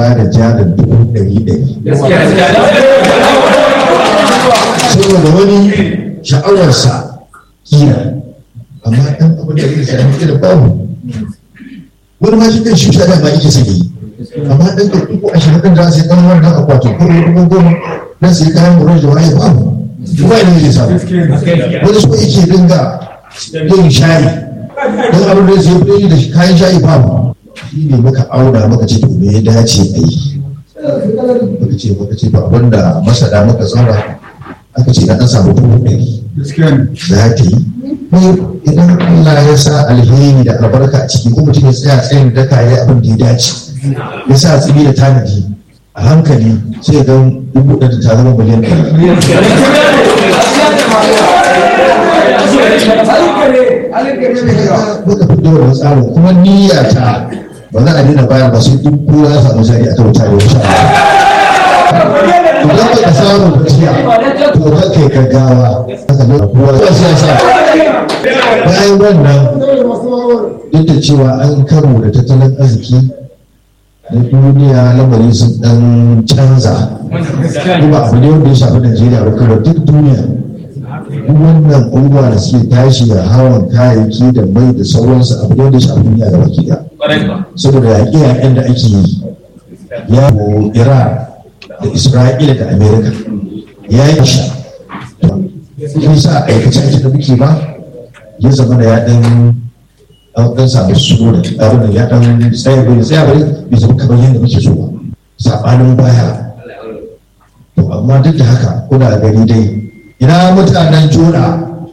ba da jarin dubu ɗari ɗari saboda wani sha'awarsa kira amma ɗan abin da zai sami kira babu wani ma shi kan shi ta dama ike sake yi amma ɗan da dubu ashirin ɗin za su yi ɗan wannan akwati ko dubu goma dan su yi kayan murar da waye babu kuma ina zai samu wani so yake dinga yin shayi don abin da zai fi da kayan shayi babu shi ne muka auna muka ce to me ya dace a yi muka ce muka ce ba wanda masada muka tsara aka ce na an samu dubu ɗari za ta yi idan Allah ya sa alheri da albarka a ciki ko mutum ya tsaya tsayin da ka yi abin da ya dace ya sa tsibi da tanadi a hankali sai ga dubu ɗari ta zama miliyan ɗari muka fi da wani tsarin kuma niyya ta ba za a daina bayar ba sai duk kowa ya samu jari a kan tare wuta idan ba ka samu gaskiya to ka kai gaggawa haka ne kowa ya siyasa bayan wannan duk da cewa an karo da tattalin arziki na duniya lamarin sun dan canza kuma abu ne wanda ya shafi najeriya ba kuma duk duniya duk wannan abubuwa da suke tashi da hawan kayayyaki da mai da sauransu abu ne wanda ya shafi duniya da baki da saboda yaƙe-yaƙen da ake yi ya iran da isra'ila da amerika ya yi shi shi sa aikace aiki da muke ba ya zama da ya ɗan an ɗan samu su da abin ya ɗan tsaya bai tsaya bai bai zama kamar yadda muke so ba saɓanin baya to amma duk da haka kuna gani dai ina mutanen jona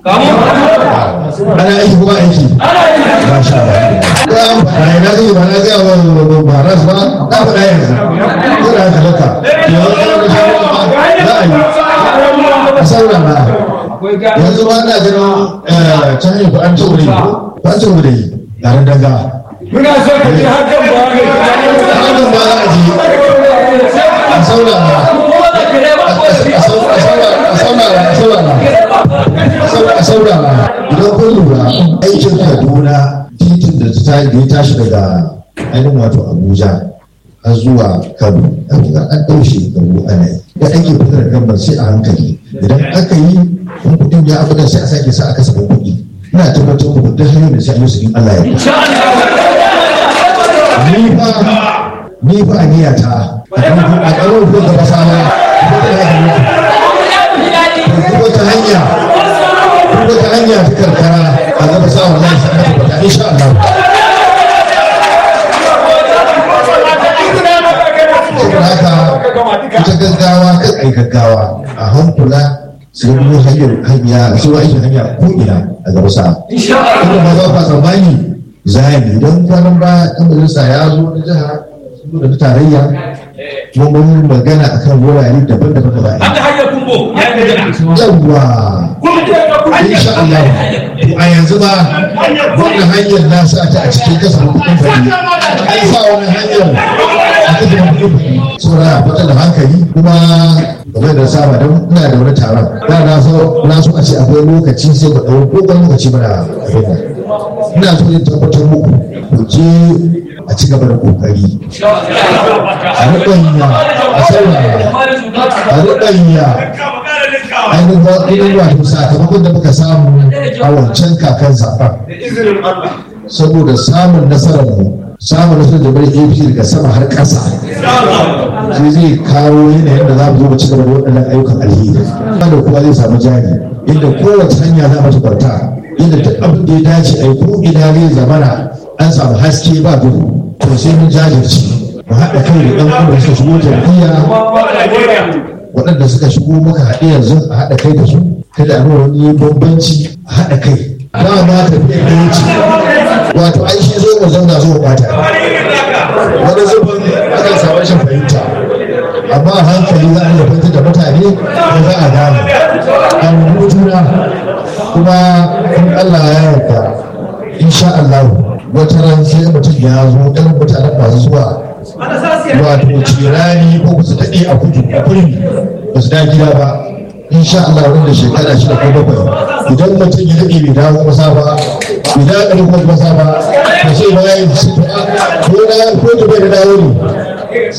ana aiki kuma aiki ba sha ba ya faɗa ina zai ba na gaya wa baras ba na faɗa yanzu ko da haka laka za a yi a saurara yanzu ba na ganin can yi ba an ce wuri ba ce wuri garin danga Muna so ka ji hakan ba ne. hakan ba za a ji a saurara a saurara idan kun lura aikin kaduna titin da ta ya tashi daga ainihin wato abuja har zuwa kano an ɗau shekaru ana yi da ake fitar gambar sai a hankali idan aka yi in kuɗin ya abu da sai a sake sa aka saba kuɗi ina tabbatar muku duk hanyar da sai an yi su in Allah ya ni fa ni fa a niyata a ƙarar ko gaba sama ko da ya duk wata hanya duk wata hanya ta karkara a gaba sa wallahi sai aka tabbata insha Allah saboda haka ita gaggawa kan ai gaggawa a hankula sai mu hanyar hanya sai aikin hanya ko ina a gaba sa kuma ba za ka tsammani zahiri don kwanan ba ɗan majalisa ya zo na jiha sun da tarayya kuma mun magana akan wurare daban-daban da ba'a Haka hanyar kumbo ya yi gajana. yawwa insha Allah a yanzu ba wannan hanyar na sa ta a cikin kasafin kuɗin fadi an sa wani hanyar a kasafin kuɗin fadi saboda a fitar da hankali kuma game da saba don ina da wani taron da na so na so a ce akwai lokaci sai ku ɗau dogon lokaci mana abin nan ina so in tabbatar muku ku je a ci gaba da kokari a riɓanya a saurara a riɓanya ainihin wato sakamakon da muka samu a wancan kakan zaɓen saboda samun nasarar mu samun nasarar da bari apc daga sama har ƙasa sai zai kawo yanayin da za mu zo mu ci gaba da waɗannan ayyukan alheri da kuma zai samu jari inda kowace hanya za mu kwanta inda duk abin da ya dace a yi ko ina zai zamana an samu haske ba duhu to sai mun jajirce mu haɗa kai da ɗan uwan suka shigo jam'iyya waɗanda suka shigo muka haɗe yanzu a haɗa kai da su kada a nuna wani bambanci a haɗa kai ba ma tafiya da wuce wato ai shi zo mu zauna zo mu bata wani zubin akan samu rashin fahimta amma a hankali za a iya fahimtar da mutane da za a gane an juna kuma in Allah ya yarda insha Allah wata ran sai mutum ya zo irin mutanen masu zuwa wato cirani ko su daɗe a kudu a kurmi ba su da gida ba insha Allah wanda shekara shida ko bakwai idan mutum ya daɗe bai dawo masa ba bai dawo ɗari kuma masa ba to sai ba ya yi ko da ko da bai da dawo ne